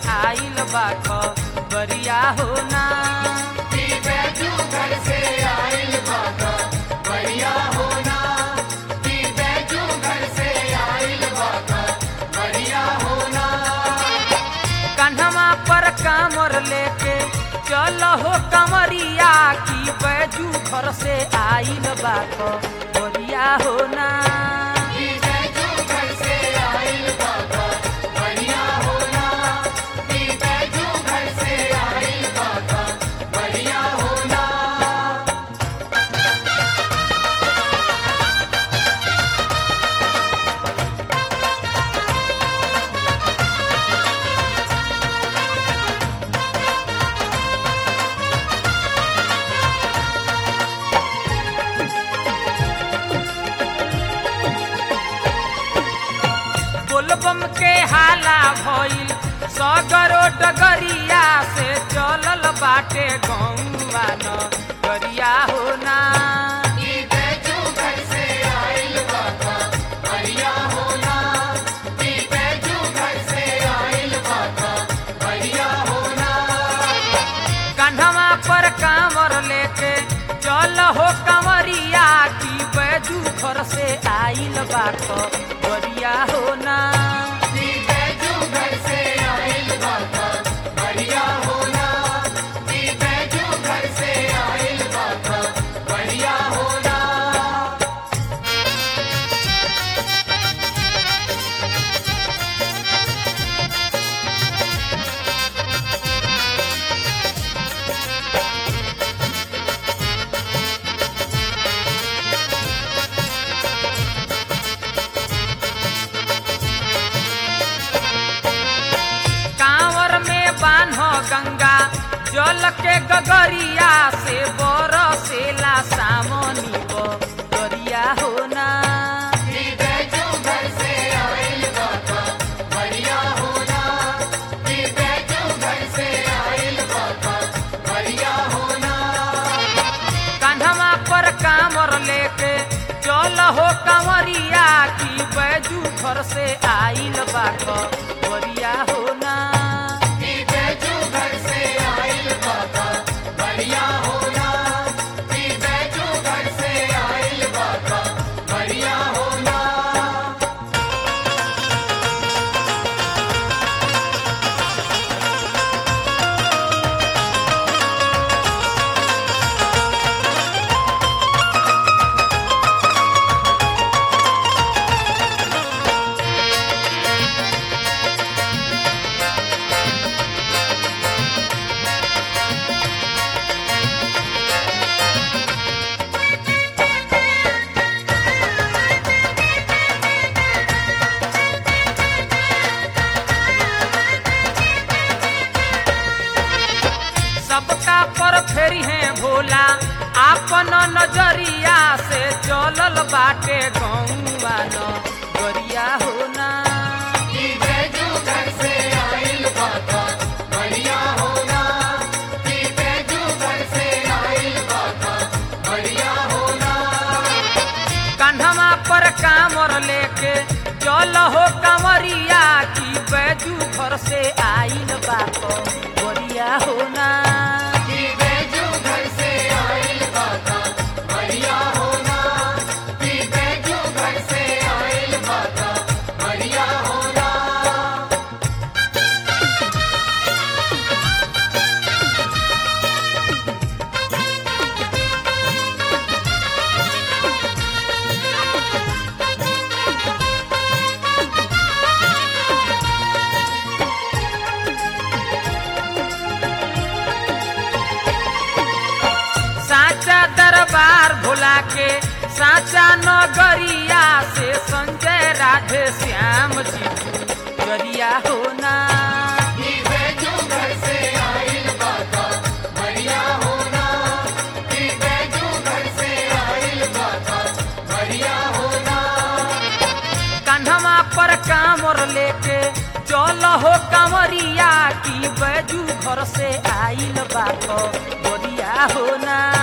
आइल बा बरिया हो ना कन्हवा पर कामर लेके चल हो कमरिया की बैजू घर से आइल बा बरिया हो ना बोलबम के हाला भइल सगरो डगरिया से चलल बाटे गौवा न गरिया हो ना कन्हवा पर कामर लेके चल हो कमरिया की बैजू घर से आइल बात बरिया हो ना कांवर में बान्ह गंगा जल के गगरिया से बरसेला सामनी गरिया हो ना कान्हवा पर कामर लेके चल हो कंवरिया की बैजू घर से आइल बात बरिया हो ना सबका पर फेरी है भोला आपन नजरिया से चलल बाटे गौवा न गरिया हो ना कान्हवा पर कामर लेके चल हो कमरिया की बैजू घर से आइल बात बरिया हो ना साचा दरबार भोला के साचा नगरिया से संजय राधे श्याम जी गरिया हो ना कान्हवा पर कामर लेके चल हो कांवरिया की बैजू घर से आइल बात बरिया हो ना